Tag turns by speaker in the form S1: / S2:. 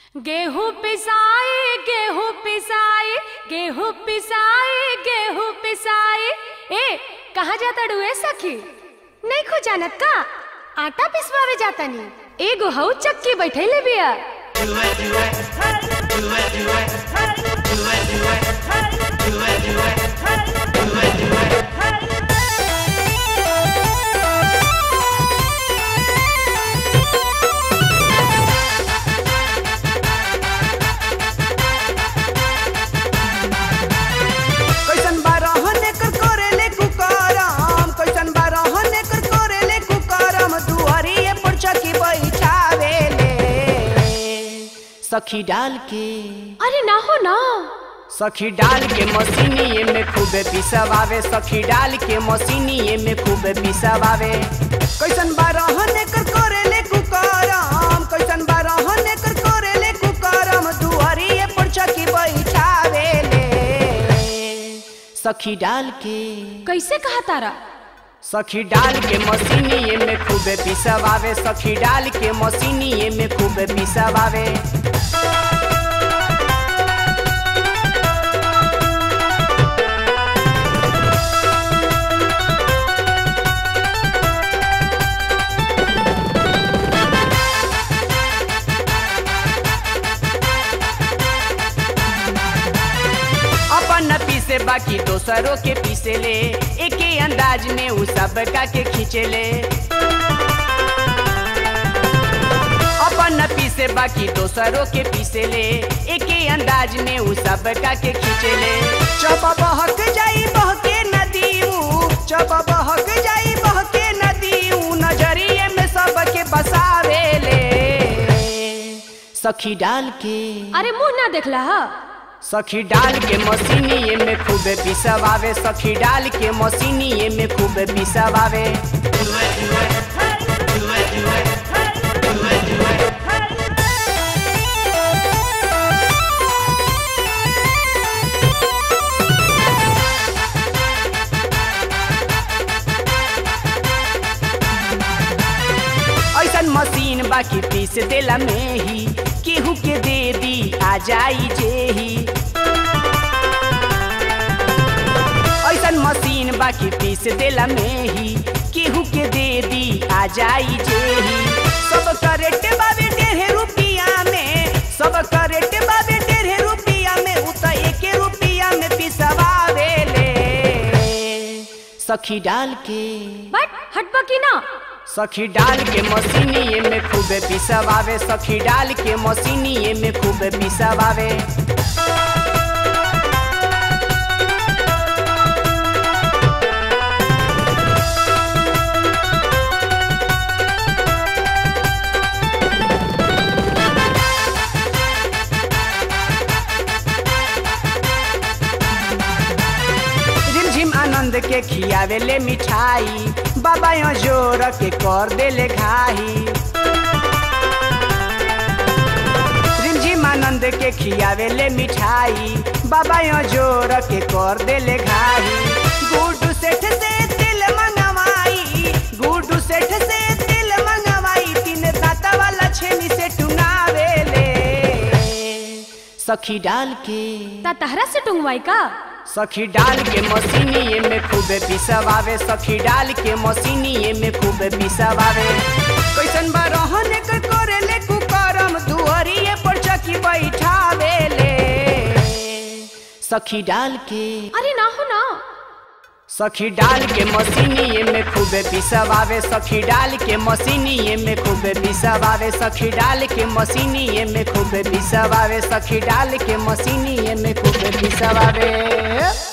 S1: गेहूं पिसाई गेहूं पिसाई गेहूं पिसाई गेहूं पिसाई ए कहाँ जाता डुए सखी नहीं खो जानत का आटा पिसवावे जाता नी एगो हऊ चक्की बैठे बिया
S2: कैसन बारहन एकर करेले कुकरम कैसन बारहन एकर करेले कुकरम दुआरिए पर चकी बैठावेले सखी डाल के
S1: अरे ना हो ना
S2: सखी डाल के मशीनिए में खूबे पिसवावे सखी डाल के मशीनिए में खूबे पिसवावे कैसन बारहन एकर करेले कुकरम कैसन बारहन एकर करेले कुकरम दुआरिए पर चकी बैठावेले सखी डाल के
S1: कैसे कहा तारा
S2: सखी डाल के मशीनिए में खूबे पिसवावे सखी डाल के मशीनिए में खूबे पिसवावे अपन पीसे बाकी दोसरों के पीसे ले एके अंदाज में उ सब का के खींचे ले अपन पीसे बाकी दोसरों के पीसे ले एके अंदाज में उ सब का के खींचे ले चप बहक जाई बहके नदी उ चप बहक जाई बहके नदी उ नजरिए में सबके बसावे ले सखी डाल के
S1: अरे मुंह ना देखला हा
S2: सखी डाल के मशीनिए में खूबे पिसवावे सखी डाल के मशीनिए में खूबे पिसवावे ऐसन मशीन बाकी पीस देला में ही केहू के दे दी आ जाई जेही ऐसन मशीन बाकी पीस देला में ही केहू के दे दी आ जाई जेही सब करेट बाबे डेढ़े रुपिया में सब करेट बाबे डेढ़े रुपिया में उ त एके रुपिया में पिसवावे ले सखी डाल के
S1: बट हटबा की ना
S2: सखी डाल के मशीनिए में खूबे पिसवावे सखी डाल के मशीनिए में खूबे पिसवावे रिमझिम आनंद के खियावे ले मिठाई बाबा यो जोर के कर देले घाही रिमझिम आनंद के खियावे ले मिठाई बाबा यो जोर के कर देले घाही गुड्डू सेठ से तिल मंगवाई गुड्डू सेठ से तिल मंगवाई तीन दाता वाला छेनी से टुनावे ले सखी डाल के
S1: ता तहरा से टुंगवाई का
S2: सखी डाल के मशीनिए में खूबे पिसवावे सखी डाल के मशीनिए में खूबे पिसवावे कैसन बारहन कर करेले कुकरम दुआरिए पर चकी बैठावे ले सखी डाल के
S1: अरे ना हो ना
S2: सखी डाल के मशीनिए में खूबे पिसवावे सखी डाल के मशीनिए में खूबे पिसवावे सखी डाल के मशीनिए में खूबे पिसवावे सखी डाल के मशीनिए में खूबे पिसवावे